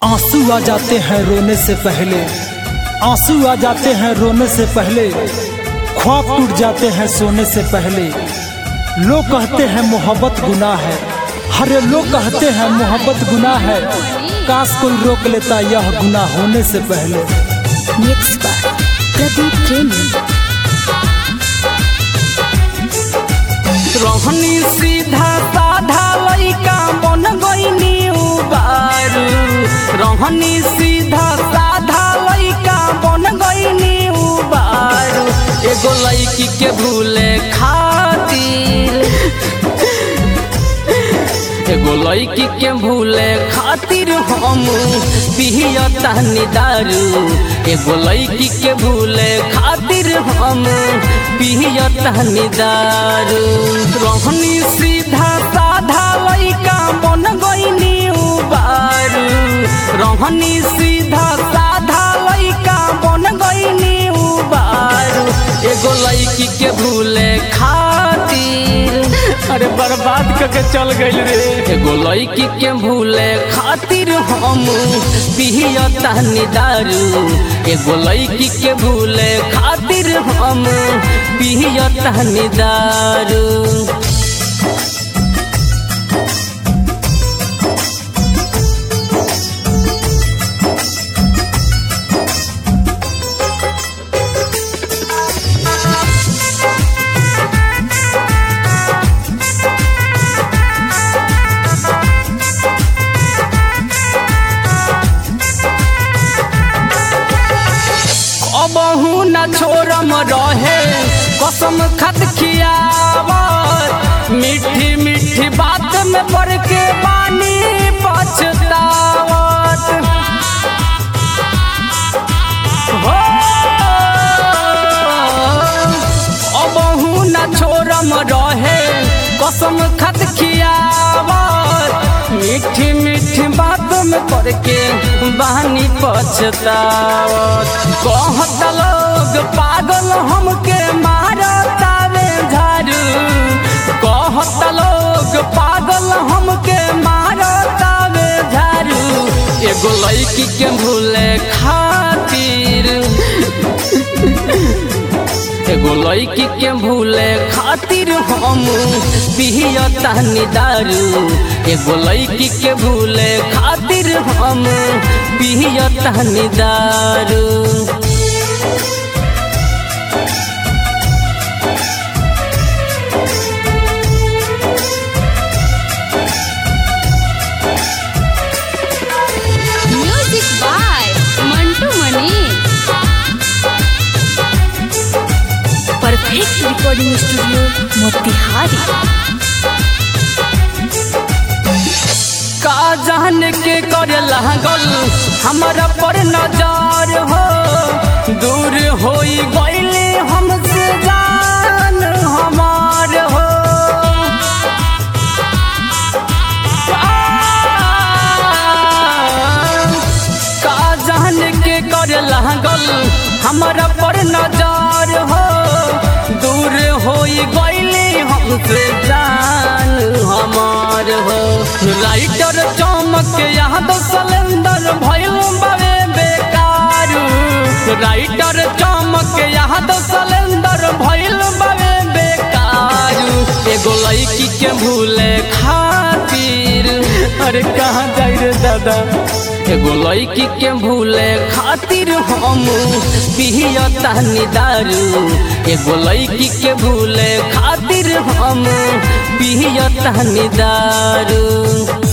आंसू आ जाते हैं रोने से पहले आंसू आ जाते हैं रोने से पहले ख्वाब टूट जाते हैं सोने से पहले लोग कहते हैं मोहब्बत गुनाह है हरे लोग कहते हैं मोहब्बत गुनाह है काश कोई रोक लेता यह गुनाह होने से पहले मिक्स बाय प्रदीप प्रेमी रोहनी सीधा साधा लइका बन गईनी उबारू रोहनी सीधा साधा लइका बन गईनी उबारू एगो लइकी के भूले खातिर एगो लइकी के भूले खातिर हम पियतानी दारू एगो लइकी के भूले खातिर हम पियतानी दारू रोहनी सीधा साधा लइका बन गईनी उबारू रोहनी सीधा साधा लइका बन गईनी उबारू एगो लइकी के भूले खातिर अरे बर्बाद करके चल गइल रे एगो लइकी के भूले खातिर हम पियतानी दारू एगो लइकी के भूले खातिर हम पियतानी दारू अबहू न छोरम रहे कसम खत खियावत मीठी मीठी बात में पड़ के पानी पछतावत हो अबहू न छोरम रहे कसम खत खियावत मीठी मीठी बात में पड़ के बहानी पछतावत कहत लोग पागल हमके मारतावे झाड़ू कहत लोग पागल हमके मारतावे झाड़ू एगो लड़की के भूले खातिर एगो लड़की के भूले खातिर हम पियतानी दारू एगो लड़की के भूले खातिर हम पियतानी दारू music by Mantu Mani perfect recording studio Motihari का जान के करे लागल हमारा पर नजर हो दूर होई गईले हमसे जान हमार हो का जान के करे लागल हमारा पर नजर हो दूर होई गईले हमसे जान हमार हो राइटर चमक याद सिलेंडर भइल बड़े बेकारू राइटर चमक याद सिलेंडर भइल बड़े बेकारू एगो लड़की के भूले खातिर अरे कहाँ जाई रे दादा एगो लड़की के भूले खातिर हम पियतानी दारू एगो लड़की के भूले खातिर हम पियतानी दारू